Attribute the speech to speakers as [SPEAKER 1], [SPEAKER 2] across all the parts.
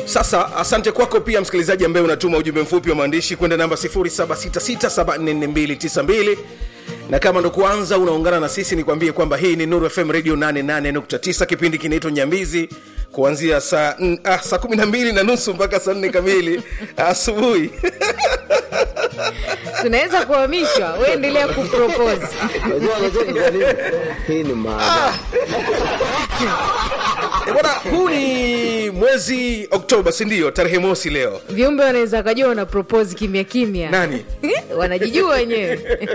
[SPEAKER 1] sasa asante kwako pia msikilizaji ambaye unatuma ujumbe mfupi wa maandishi kwenda namba 766744292 na kama ndo kuanza unaungana na sisi nikwambie kwamba hii ni nuru fm radio 88.9 kipindi kinaitwa nyambizi kuanzia saa mm, ah, saa 12 na nusu mpaka saa 4 kamili asubuhi
[SPEAKER 2] tunaweza kuhamishwa uendelea kupropose
[SPEAKER 3] Unajua unacheki kwa nini? Hii ni maana.
[SPEAKER 1] Eh, bwana huu ni mwezi oktoba sindio tarehe mosi leo
[SPEAKER 2] viumbe wanaweza wakajua wana propose kimya kimya
[SPEAKER 1] Nani?
[SPEAKER 2] wanajijua wenyewe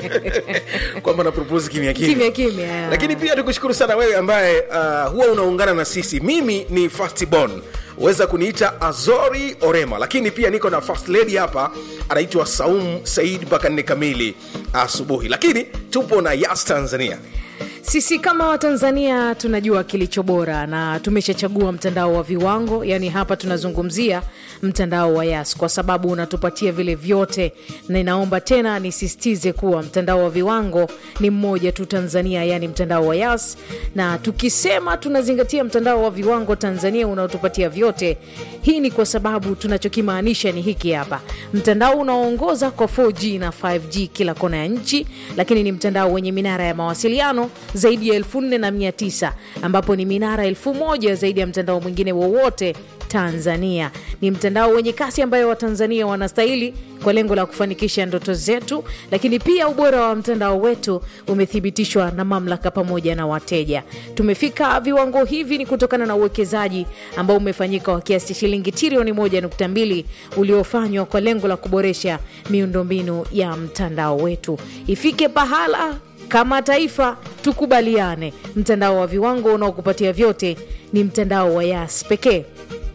[SPEAKER 1] kwamba na propose kimya
[SPEAKER 2] kimya kimya
[SPEAKER 1] lakini pia tukushukuru sana wewe ambaye uh, huwa unaungana na sisi mimi ni fastbon weza kuniita azori orema lakini pia niko na first lady hapa anaitwa saum said mpaka nne kamili asubuhi lakini tupo na yas tanzania
[SPEAKER 2] sisi kama watanzania tunajua kilicho bora na tumeshachagua mtandao wa viwango yaani hapa tunazungumzia mtandao wa yas kwa sababu unatupatia vile vyote na inaomba tena nisisitize kuwa mtandao wa viwango ni mmoja tu tanzania yaani mtandao wa yas na tukisema tunazingatia mtandao wa viwango tanzania unaotupatia vyote hii ni kwa sababu tunachokimaanisha ni hiki hapa mtandao unaoongoza kwa 4g na 5g kila kona ya nchi lakini ni mtandao wenye minara ya mawasiliano zaidi ya 4900 ambapo ni minara 1000 zaidi ya mtandao mwingine wowote tanzania ni mtandao wenye kasi ambayo watanzania wanastahili kwa lengo la kufanikisha ndoto zetu lakini pia ubora wa mtandao wetu umethibitishwa na mamlaka pamoja na wateja tumefika viwango hivi ni kutokana na uwekezaji ambao umefanyika wa kiasi cha shilingi trilioni 1.2 uliofanywa kwa lengo la kuboresha miundombinu ya mtandao wetu ifike pahala kama taifa tukubaliane mtandao wa viwango unaokupatia vyote ni mtandao wa yas pekee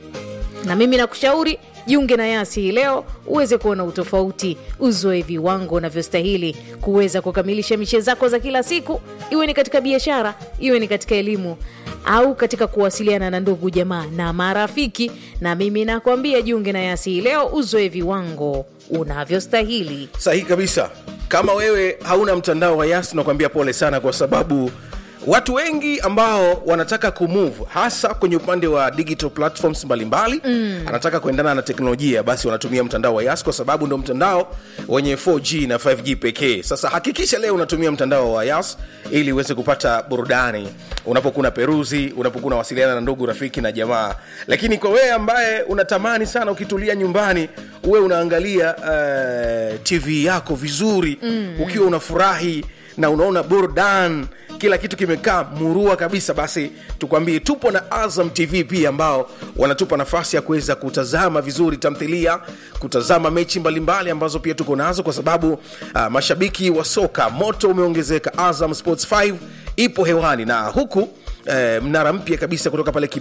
[SPEAKER 2] na mimi nakushauri jiunge na yasi hii leo uweze kuona utofauti uzoe viwango unavyostahili kuweza kukamilisha mishe zako za kila siku iwe ni katika biashara iwe ni katika elimu au katika kuwasiliana na ndugu jamaa na marafiki na mimi nakwambia jiunge na yasi hii leo uzoe viwango unavyostahili
[SPEAKER 1] sahihi kabisa kama wewe hauna mtandao wa yas nakwambia pole sana kwa sababu watu wengi ambao wanataka kumove hasa kwenye upande wa digital platforms mbalimbali mm. anataka kuendana na teknolojia basi wanatumia mtandao wa yas kwa sababu ndo mtandao wenye 4g na 5g pekee sasa hakikisha leo unatumia mtandao wa yas ili uweze kupata burudani unapokuwa na peruzi unapokuwa unawasiliana na ndugu rafiki na jamaa lakini kwa wewe ambaye unatamani sana ukitulia nyumbani uwe unaangalia uh, tv yako vizuri mm. ukiwa unafurahi na unaona burdan kila kitu kimekaa murua kabisa basi tukwambie tupo na azam tv pia ambao wanatupa nafasi ya kuweza kutazama vizuri tamthilia kutazama mechi mbalimbali ambazo pia tuko nazo kwa sababu uh, mashabiki wa soka moto umeongezeka azam sports 5 ipo hewani na huku eh, mnara mpya kabisa kutoka pale